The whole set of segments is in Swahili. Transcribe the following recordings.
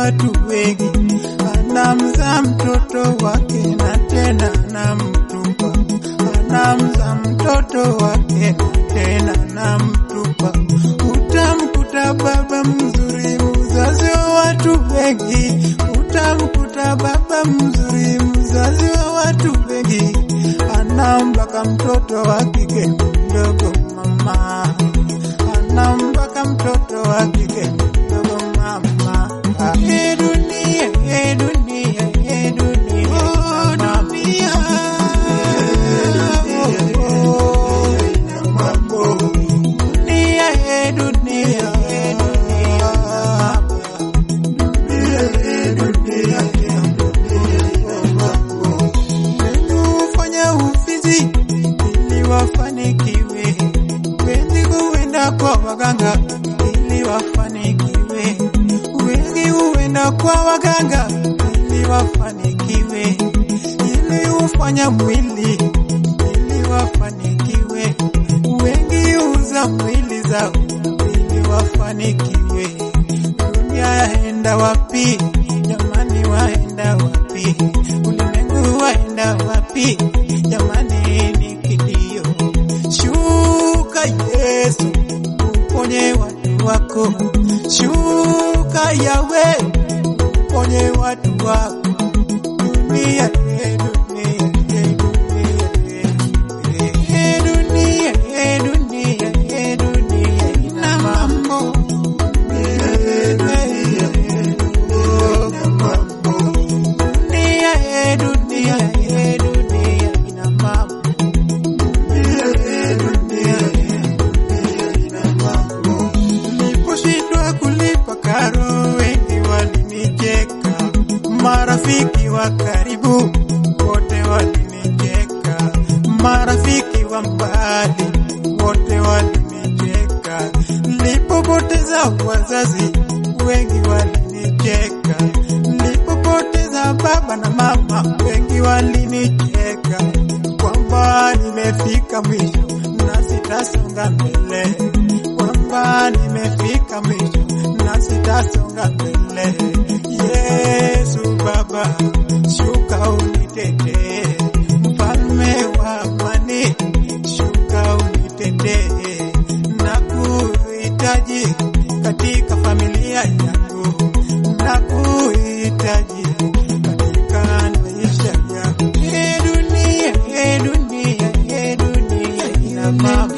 watu wengi, anamzaa mtoto wake na tena anamtupa, anamzaa mtoto wake na tena anamtupa. Utamkuta baba mzuri, mzazi wa watu wengi, utamkuta baba mzuri, mzazi wa watu wengi, anambaka mtoto wa kike mdogo mama, anambaka mtoto wa kike mdogo mama. Ee dunia, ee dunia, ee dunia, oh dunia, oh, mambo. Dunia, ee dunia, ee dunia, Hufanya ufizi ili wafanikiwe, wengi huenda kwa waganga ili wafanikiwe, wengi huenda kwa waganga ili wafanikiwe, ili hufanya mwili ili wafanikiwe, wengi huuza mwili zao ili wafanikiwe. Dunia yaenda wapi? Jamani, waenda wapi? Ulimwengu waenda wapi? Jamani, ni kilio. Shuka Yesu, uponye watu wako. Shuka Yawe, uponye watu wako. Dunia, eh, dunia, eh, dunia, eh, dunia, eh, dunia, eh, dunia ina mambo Dunia, eh, dunia, eh, dunia ina mambo. Niliposhindwa kulipa karo, wengi walinicheka, marafiki wa karibu wote walinicheka, marafiki wa mbali wote walinicheka. Nilipopoteza wazazi, wengi walinicheka, nilipopoteza baba na mama, wengi walinicheka, kwamba nimefika mwisho na sitasonga mbele, kwamba nimefika mwisho na sitasonga mbele. Yesu Baba, shuka unitetee, mfalme wa amani, shuka unitetee, na kuhitaji katika familia yangu, na kuhitaji katika maisha yangu. Ee dunia, ee dunia, ee dunia ina mambo.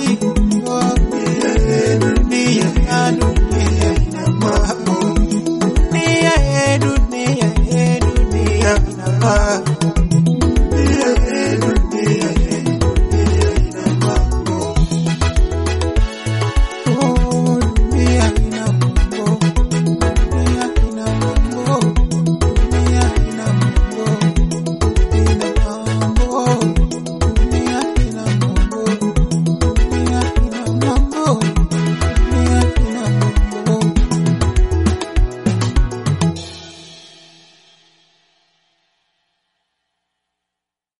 Ee dunia, ee dunia ina mambo. Dunia, ee dunia, ee dunia ina mambo.